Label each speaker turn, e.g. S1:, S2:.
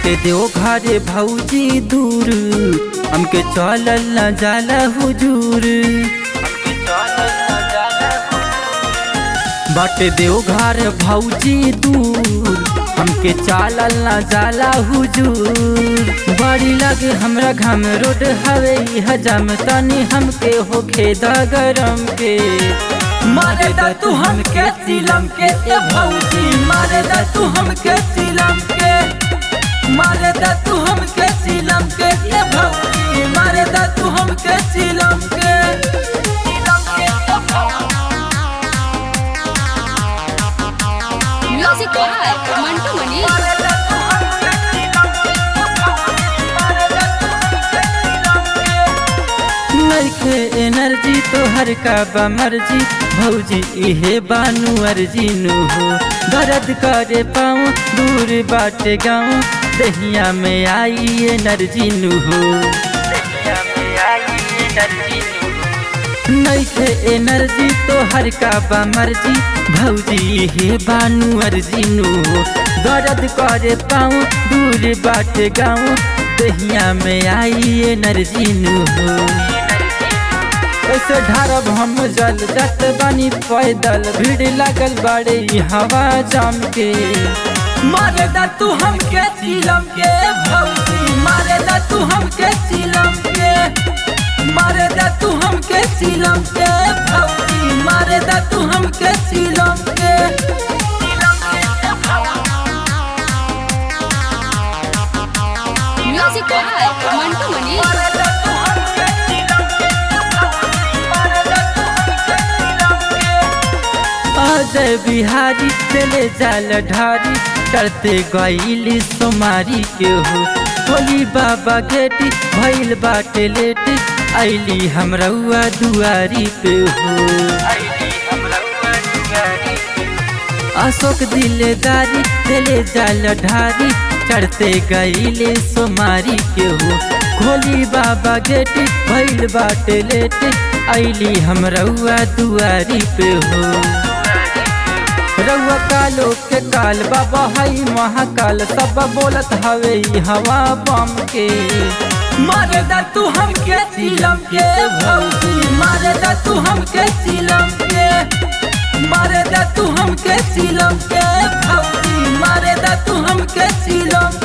S1: बाटे देव घरे भौजी दूर हमके चलल न जाला हुजूर हमके चलल न जाला बाटे देव घर भौजी दूर हमके चालल न जाला हुजूर बड़ी लगे हमरा घम रोड हवे हजम तनी हमके होखे द गरम के
S2: मारे दा तू हमके चिलम के ए भौजी मारे दा तू हमके चिलम के मारे दा तू हमके चिलम के ए भौजी मारे दा तू हमके चिलम के चिलम के ए भौजी
S3: Music by Mantu Mani.
S2: मारे दा तू हमके चिलम के ए भौजी मारे दा तू हमके चिलम के
S1: नइखे एनर्जी तोहर का बा मर्जी भौजी इहे बानू अर्जी नु हो दर्द करे पाऊँ दूर बाटे गाँव दहिया में आई एनर्जी नु हो दहिया में आई एनर्जी नु हो। नइखे एनर्जी तोहर का बा मर्जी भौजी इहे बानू अर्जी नु हो दर्द करे पाऊँ दूर बाटे गाँव दहिया में आई एनर्जी नु हो ऐसे ढारब हम जल जत बनी पैदल भीड़ लागल बाड़े ई हवा जाम के
S2: मारे दा तू हमके चिलम के भौजी मारे दा तू हमके चिलम के मारे दा तू हमके चिलम के भौजी मारे दा तू हमके चिलम के चिलम के
S3: Music by Mantu Mani.
S2: मारे दा तू हमके चिलम के भौजी मारे दा तू हमके चिलम के
S1: अजय बिहारी चले जाल ढारी करते गईली सोमारी के हो होली बाबा गेटी भइल बाटे लेट ऐली हमरउआ दुआरी पे हो ऐली हमरउआ दुआरी पे अशोक दिलदारी दिले जाल ढारी चढ़ते गईले सोमारी के हो खोली बाबा गेट भइल बाटे लेट ऐली हम रउआ दुआरी पे हो रउआ कालो के काल बाबा हई महाकाल सब बोलत हवे ई हवा बम के
S2: मारे दा तू हमके चिलम के भौजी मारे दा तू हमके चिलम के मारे दा तू हमके चिलम के भौजी मारे दा तू हमके चिलम